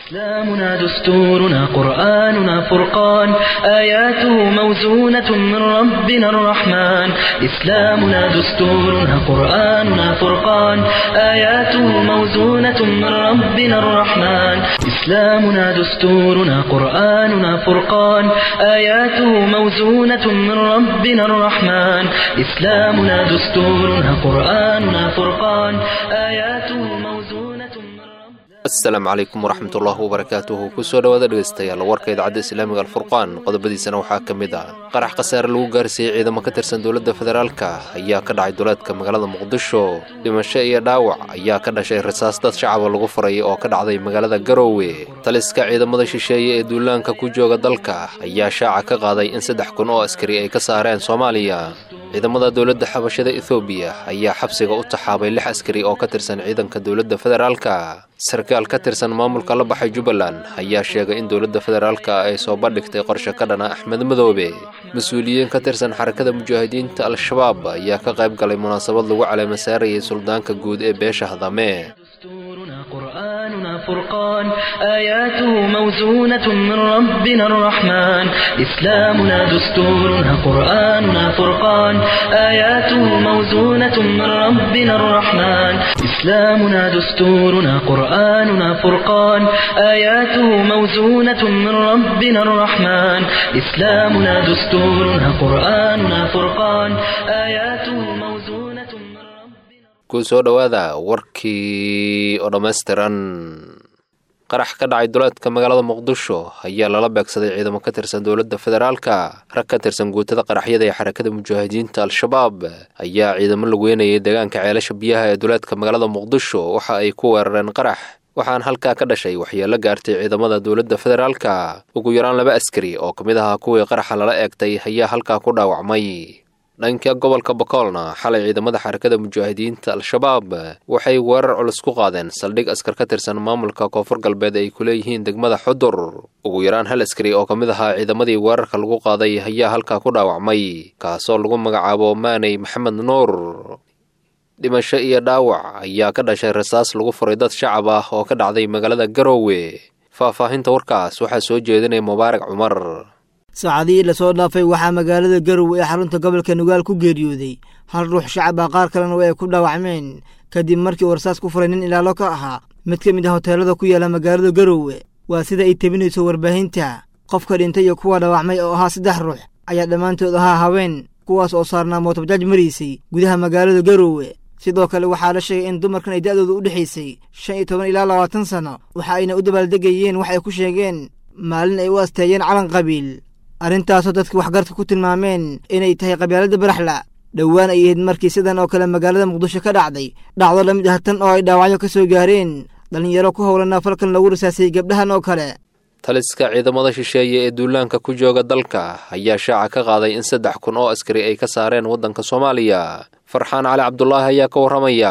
إسلامنا دستورنا قرآننا فرقان آياته موزونة من ربنا الرحمن إسلامنا دستورنا قرآننا فرقان آياته موزونة من ربنا الرحمن إسلامنا دستورنا قرآننا فرقان آياته موزونة من ربنا الرحمن إسلامنا دستورنا قرآننا فرقان آياته موزونة من ربنا asalaamu calaykum waraxmatullaahi wabarakaatuhu kusoo dhowaada dhegeystayaal warka idaacadda islaamiga alfurqaan qodobadiisana waxaa ka mid ah qarax khasaare lagu gaarsiiyey ciidamo ka tirsan dowladda federaalka ayaa ka dhacay duleedka magaalada muqdisho dhimasho iyo dhaawac ayaa ka dhashay rasaas dad shacaba lagu furay oo ka dhacday magaalada garoowe taliska ciidamada shisheeye ee duulaanka ku jooga dalka ayaa shaaca ka qaaday in saddex kun oo askari ay ka saareen soomaaliya ciidamada dowladda xabashada ethoobiya ayaa xabsiga u taxaabay lix askari oo ka tirsan ciidanka dowladda federaalka sarkaal ka tirsan maamulka la baxay jubbaland ayaa sheegay in dowladda federaalka ay soo bandhigtay qorshe ka dhana axmed madoobe mas-uuliyiin ka tirsan xarakada mujaahidiinta al-shabaab ayaa ka qayb galay munaasabad lagu caleema saarayay suldaanka guud ee beesha hadame دستورنا قرآننا فرقان آياته موزونة من ربنا الرحمن إسلامنا دستورنا قرآننا فرقان آياته موزونة من ربنا الرحمن إسلامنا دستورنا قرآننا فرقان آياته موزونة من ربنا الرحمن إسلامنا دستورنا قرآننا فرقان آياته موزونة من ربنا ku soo dhowaada warkii oo dhammaystiran qarax ka dhacay duleedka magaalada muqdisho ayaa lala beegsaday ciidamo ka tirsan dowladda federaalka rag ka tirsan guutada qaraxyada ee xarakada mujaahidiinta al-shabaab ayaa ciidamo lagu weynayay deegaanka ceelasha biyaha ee duleedka magaalada muqdisho waxa ay ku weerareen qarax waxaan halkaa ka dhashay waxyeelo gaartay ciidamada dowladda federaalka ugu yaraan laba askari oo ka mid ahaa kuwii qaraxa lala eegtay ayaa halkaa ku dhaawacmay dhanka gobolka bakoolna xalay ciidamada xarakada mujaahidiinta al-shabaab waxay weerar culus ku qaadeen saldhig askar ka tirsan maamulka koonfur galbeed ay ku leeyihiin degmada xudur ugu yaraan hal askari oo ka mid ahaa ciidamadii weerarka lagu qaaday ayaa halkaa ku dhaawacmay kaasoo lagu magacaabo maaney maxamed nuur dhimasho iyo dhaawac ayaa ka dhashay rasaas lagu furay dad shacab ah oo ka dhacday magaalada garoowe faahfaahinta warkaas waxaa soo jeedinaya mubaarak cumar saacadihii lasoo dhaafay waxaa magaalada garowe ee xarunta gobolka nugaal ku geeriyooday hal ruux shacab ah qaar kalena way ku dhaawacmeen kadib markii warsaas ku furay nin ilaalo ka ahaa mid ka mid ah hoteelada ku yaala magaalada garowe waa sida ay tebinayso warbaahinta qofka dhintay iyo kuwa dhaawacmay oo ahaa saddex ruux ayaa dhammaantood ahaa haween kuwaas oo saarnaa mootobajaaj maraysay gudaha magaalada garowe sidoo kale waxaa la sheegay in dumarkan ay da'dooda u dhexaysay shan iyo toban ilaa labaatan sanno waxa ayna u dabaaldegayeen wax ay ku sheegeen maalin ay u asteeyeen calan qabiil arrintaasoo dadka waxgarka ku tilmaameen inay tahay qabyaalada baraxla dhowaan ay ahayd markii sidan oo kale magaalada muqdisho ka dhacday dhacdo la mid ah tan oo ay dhaawacyo ka soo gaareen dhallinyaro ku howlanaa falkan lagu rasaasayey gabdhahan oo kale taliska ciidamada shisheeye ee duulaanka ku jooga dalka ayaa shaaca ka qaaday in saddex kun oo askari ay ka saareen waddanka soomaaliya farxaan cali cabdulaahi ayaa ka warramaya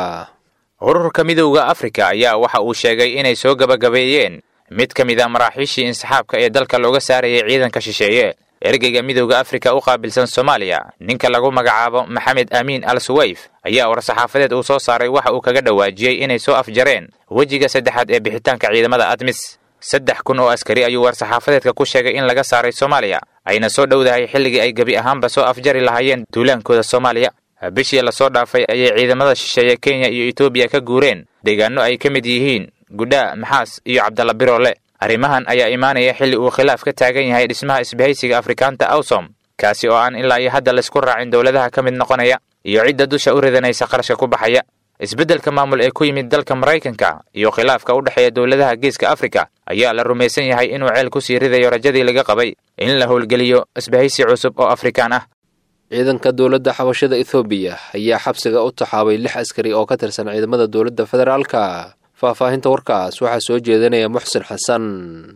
ururka midowda afrika ayaa waxa uu sheegay inay soo gabagabeeyeen mid ka mid a maraaxiishii insaxaabka ee dalka looga saarayay ciidanka shisheeye ergeyga midowda afrika u qaabilsan soomaaliya ninka lagu magacaabo maxamed amiin al suwayf ayaa war-saxaafadeed uu soo saaray waxa uu kaga dhawaajiyey inay soo afjareen wejiga saddexaad ee bixitaanka ciidamada admis saddex kun oo askari ayuu war-saxaafadeedka ku sheegay in laga saaray soomaaliya ayna soo dhowdahay xilligii ay gebi ahaanba soo afjari lahaayeen duulaankooda soomaaliya bishii lasoo dhaafay ayay ciidamada shisheeye kenya iyo etoobiya ka guureen deegaano ay ka mid yihiin gudhaa maxaas iyo cabdalla biroole arrimahan ayaa imaanaya xilli uu khilaaf ka taagan yahay dhismaha isbahaysiga afrikaanta awsom kaasi oo aan ilaa iyo hadda laysku raacin dowladaha ka mid noqonaya iyo cidda dusha u ridanaysa qarashka ku baxaya isbeddelka maamul ee ku yimid dalka maraykanka iyo khilaafka u dhexeeya dowladaha geeska afrika ayaa la rumaysan yahay inuu ceel ku sii ridayo rajadii laga qabay in la howlgeliyo isbahaysi cusub oo afrikaan ah ciidanka dowladda xabashada ethoobiya ayaa xabsiga u taxaabay lix askari oo ka tirsan ciidamada dowladda federaalka faahfaahinta warkaas waxaa soo jeedinaya muxsin xasan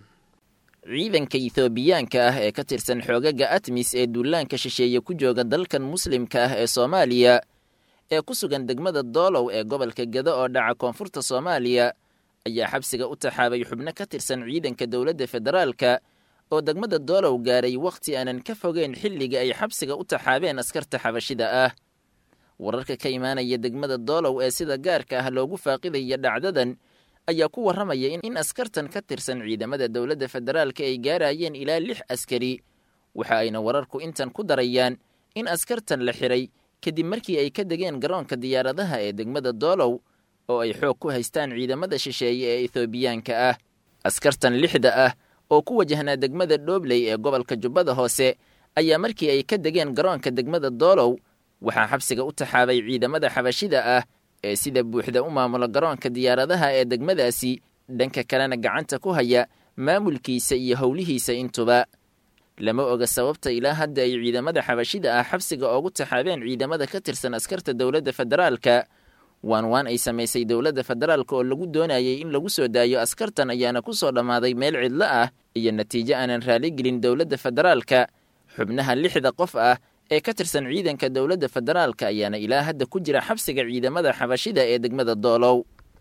ciidanka ethoobiyaanka ah ee ka tirsan xoogaga atmis ee duulaanka shisheeye ku jooga dalkan muslimka ah ee soomaaliya ee ku sugan degmada doolow ee gobolka gado oo dhaca koonfurta soomaaliya ayaa xabsiga u taxaabay xubno ka tirsan ciidanka dowladda federaalka oo degmada doolow gaaray wakhti aanan ka fogeyn xilliga ay xabsiga u taxaabeen askarta xabashida ah wararka ka imaanaya degmada doolow ee sida gaarka ah loogu faaqidaya dhacdadan ayaa ku warramaya in askartan ka tirsan ciidamada dowladda federaalka ay gaarayeen ilaa lix askari waxa ayna wararku intan ku darayaan in askartan la xiray kadib markii ay ka degeen garoonka diyaaradaha ee degmada doolow oo ay xoog ku haystaan ciidamada shisheeye ee ethoobiyaanka ah askartan lixda ah oo ku wajahnaa degmada dhoobley ee gobolka jubbada hoose ayaa markii ay ka degeen garoonka degmada doolow waxaa xabsiga u taxaabay ciidamada xabashida ah ee sida buuxda u maamula garoonka diyaaradaha ee degmadaasi dhanka kalena gacanta ku haya maamulkiisa iyo howlihiisa intuba lama oga sababta ilaa hadda ay ciidamada xabashida ah xabsiga oogu taxaabeen ciidamada ka tirsan askarta dowladda federaalka waan waan ay samaysay dowladda federaalka oo lagu doonayay in lagu soo daayo askartan ayaana ku soo dhammaaday meel cidlo ah iyo natiijo aanan raaligelin dowladda federaalka xubnaha lixda qof ah ee ka tirsan ciidanka dowladda federaalka ayaana ilaa hadda ku jira xabsiga ciidamada xabashida ee degmada doolow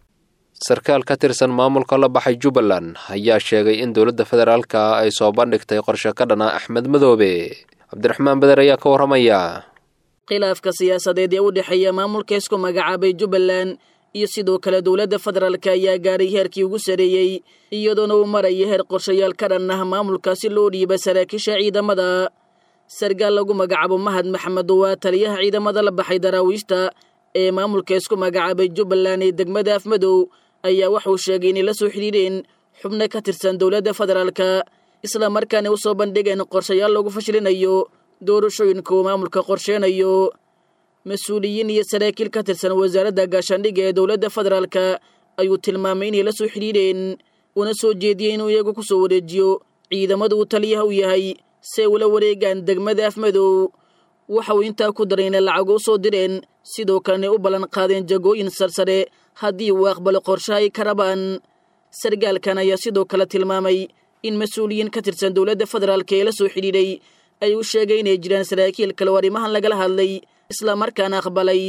sarkaal ka tirsan maamulka la baxay jubbaland ayaa sheegay in dowladda federaalka ay soo bandhigtay qorshe ka dhana axmed madoobe cabdiraxmaan beder ayaa ka warramaya khilaafka siyaasadeed ee u dhexeeya maamulka isku magacaabay jubbaland iyo sidoo kale dowladda federaalka ayaa gaadhay heerkii ugu sareeyey iyadoona uu maraya heer qorshayaal ka dhan ah maamulkaasi loo dhiiba saraakiisha ciidamada sargaal lagu magacaabo mahad maxamed waa taliyaha ciidamada la baxay daraawiishta ee maamulka isku magacaabay jubbaland ee degmada afmadow ayaa waxuu sheegay inay la soo xidhiidheen xubno ka tirsan dowladda federaalka isla markaana u soo bandhigeen qorshayaal lagu fashilinayo doorashooyinka uu maamulka qorsheenayo mas-uuliyiin iyo saraakiil ka tirsan wasaaradda gaashaandhigga ee dowladda federaalka ayuu tilmaamay inay la soo xidhiidheen una soo jeediyey inuu iyagu ku soo wareejiyo ciidamada uu taliyaha u yahay si ay ula wareegaan degmada afmadow waxa uu intaa ku daray inay lacago u soo direen sidoo kalena u ballan qaadeen jagooyin sarsare haddii uu aqbalo qorshaha ay ka rabaan sargaalkan ayaa sidoo kale tilmaamay in mas-uuliyiin ka tirsan dowladda federaalka ee la soo xidhiidhay ay u sheegay inay jiraan saraakiil kale oo arrimahan lagala hadlay isla markaana aqbalay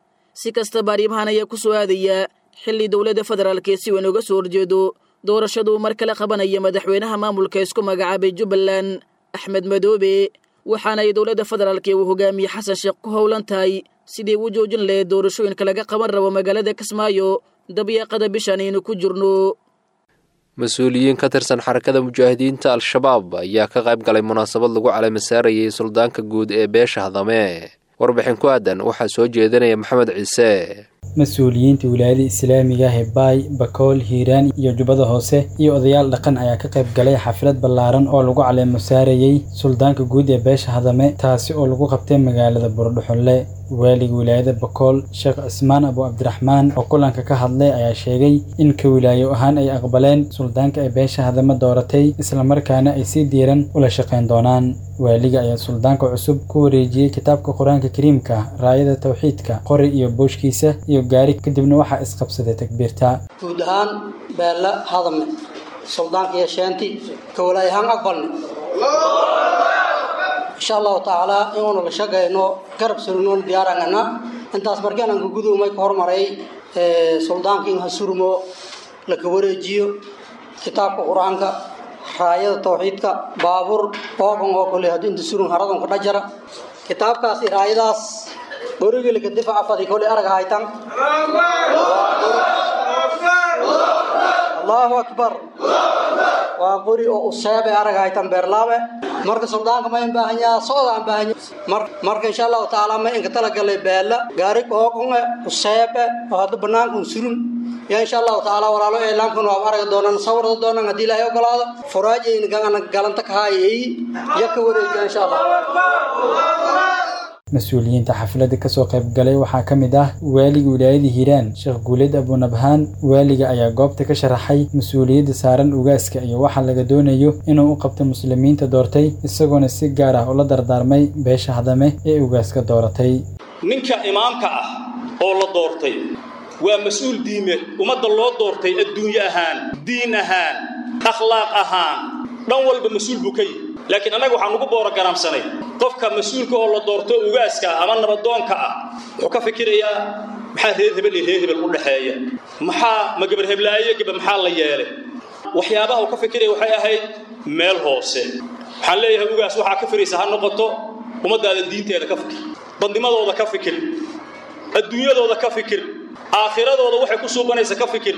si kastaba arrimahan ayaa ku soo aadaya xilli dowladda federaalka ee si weyn uga soo horjeedo doorashaduu mar kale qabanaya madaxweynaha maamulka isku magacaabay jubbaland axmed madoobe waxaana ay dowladda federaalka ee uu hogaamiye xasan sheekh ku howlan tahay sidii u joojin lahayd doorashooyinka laga qaban rabo magaalada kismaayo dabyaaqada bishan aynu ku jirno mas-uuliyiin ka tirsan xarakada mujaahidiinta al-shabaab ayaa ka qayb galay munaasabad lagu caleemasaarayay suldaanka guud ee beesha hadame warbixin ku aadan waxaa soo jeedinaya maxamed ciise mas-uuliyiinta wilaayada islaamiga hebaay bakool hiiraan iyo jubbada hoose iyo odayaal dhaqan ayaa ka qayb galay xaflad ballaaran oo lagu caleemo saarayey suldaanka guud ee beesha hadame taasi oo lagu qabtay magaalada buurdhuxunle waaliga wilaayada bakool sheekh cismaan abu cabdiraxmaan oo kulanka ka hadlay ayaa sheegay in ka wilaayo ahaan ay aqbaleen suldaanka ay beesha hadame dooratay islamarkaana ay si diiran ula shaqayn doonaan waaliga ayaa suldaanka cusub ku wareejiyey kitaabka qur-aanka kariimka raayada tawxiidka qori iyo booshkiisa iyo gaari kadibna waxaa isqabsaday takbiirta guud ahaan beella hadame suldaanka iyo sheenti ka walaay ahaan aqbalni insha allahu tacaala inuuna la shaqayno garab surnoon diyaarangana intaas markaan ka gudumay ka hormaray suldaanka in ha surmo laka wareejiyo kitaabka qur-aanka raayada tawxiidka baabuur boogan oo kale haddii inta surun haradan ka dhajara kitaabkaas iyo raayadaas borigilka difaca fadi kole arag haytan allahu akbar waa qori oo useebe arag haytan beerlaabe marka suldaanka ma baahanyaa socda aan baahanya marka insha allahu tacaala ma inka talagalay beela gaari kooqonge useebe oo hadda banaankan surun yaa insha allahu tacaala walaalo eelaankan waa aragi doonaan sawirda doonaan haddii ilaahay ogolaado furaajayna gana galanta ka haayay ya ka wareejiya insha allah mas-uuliyiinta xafladda kasoo qayb galay waxaa ka mid ah waaliga wilaayada hiiraan sheekh guuleed abunabhaan waaliga ayaa goobta ka sharaxay mas-uuliyadda saaran ugaaska iyo waxa laga doonayo inuu u qabto muslimiinta doortay isagoona si gaar ah ula dardaarmay beesha hadame ee ugaaska dooratay ninka imaamka ah oo la doortay waa mas-uul diimeed ummadda loo doortay adduunye ahaan diin ahaan akhlaaq ahaan dhan walba mas-uul buu ka yihi laakiin annaga waxaan ugu boorogaraamsanay qofka mas-uulka oo la doorto ugaaska ama nabadoonka ah wuxuu ka fikirayaa maxaa reer hebel iyo reer hebel u dhexeeya maxaa ma gabar heblaayo gaba maxaa la yeelay waxyaabaha uu ka fikiraya waxay ahayd meel hoose waxaan leeyahay ugaas waxaa ka firaysa ha noqoto ummaddaada diinteeda ka fikir badnimadooda ka fikir adduunyadooda ka fikir aakhiradooda waxay ku suubanaysa ka fikir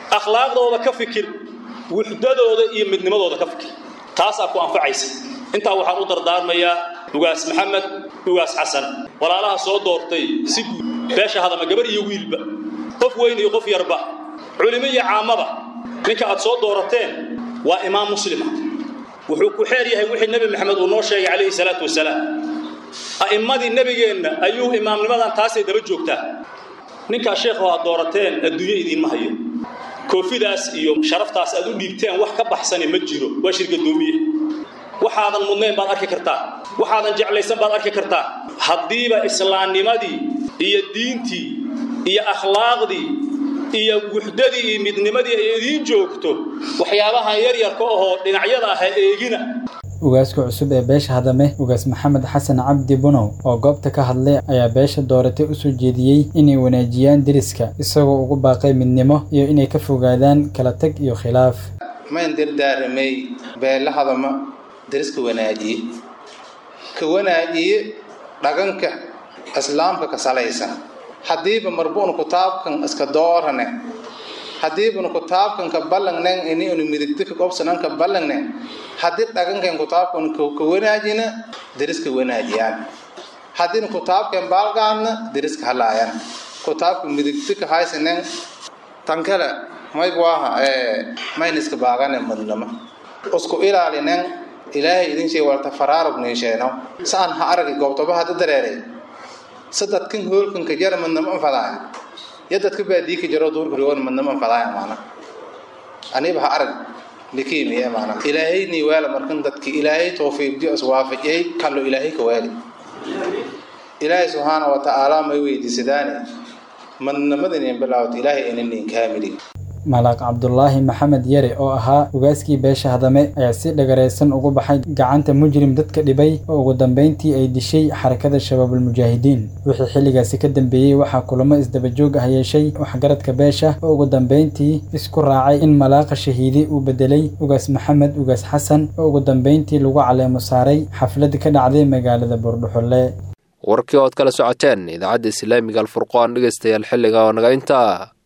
akhlaaqdooda ka fikir wuxdadooda iyo midnimadooda ka fikir taasaa ku anfacaysa intaa waxaan u dardaarmayaa ugaas maxamed ugaas xasan walaalaha soo doortay si guud beesha hadama gabar iyo wiilba qof weyn iyo qof yarba culimo iyo caamaba ninka aad soo doorateen waa imaam muslima wuxuu ku xeer yahay wixii nebi maxamed uu noo sheegay calayhi salaatu wasalaam a'immadii nebigeenna ayuu imaamnimadan taasay daba joogtaa ninkaa sheekhu aad doorateen adduunyo idiinma hayo koofidaas iyo sharaftaas aad u dhiibteen wax ka baxsani ma jiro waa shirgadoomiye waxaadan mudnayn baad arki kartaa waxaadan jeclaysan baad arki kartaa haddiiba islaamnimadii iyo diintii iyo akhlaaqdii iyo wuxdadii iyo midnimadii ay idiin joogto waxyaabahan yaryarka ahoo dhinacyada ah ha eegina ugaaska cusub ee beesha hadame ugaas maxamed xasan cabdi bunow oo goobta ka hadlay ayaa beesha dooratay u soo jeediyey inay wanaajiyaan deriska isagoo ugu baaqay midnimo iyo inay ka fogaadaan kala tag iyo khilaaf mayn dardaaramay beela hadama deriska wanaajiye ka wanaajiye dhaganka islaamka ka salaysan haddiiba marbuun kutaabkan iska doorane haddiibuna kutaabkan ka ballangnen iniunu midigta ka qobsanan ka ballangne haddii dhagankan kutaabkan ka wanaajina deriska wanaajiyaan haddiina kutaabkan baalgaadna deriska halaayan kutaabka midigta ka haysanen tan kale maygwaaha mayna iska baagane madnama isku ilaalinen ilaahay idin shee walta faraarug niisheeno saan ha aragi goobtoba hadda dareeray sadadkan hoolkan ka jara madnama anfadaaya yo dadka baadii ka jaro duurkurigoon madnama anfadaaya maana aniba ha arag likiimiye maana ilaahayni waala markan dadki ilaahay tawfiiqdi iswaafajiyay kallo ilaahay ka waali ilaahay subxaana wa tacaala may weydiisadaane madnamadani bilaawta ilaahay inanin kaamilin malaaq cabdulaahi maxamed yare oo ahaa ugaaskii beesha hadame ayaa si dhagaraysan ugu baxay gacanta mujrim dadka dhibay oo ugu dambeyntii ay dishay xarakada shabaabulmujaahidiin wixii xilligaasi ka dambeeyey waxaa kulamo isdabajoog ah yeeshay waxgaradka beesha oo ugu dambeyntii isku raacay in malaaqa shahiidi uu bedelay ugaas maxamed ugaas xasan oo ugu dambeyntii lagu caleemo saaray xaflad ka dhacday magaalada buurdhuxulle warkii ood kala socoteen idaacadda islaamiga alfurqaan dhegaystayaal xilliga oo naga intaa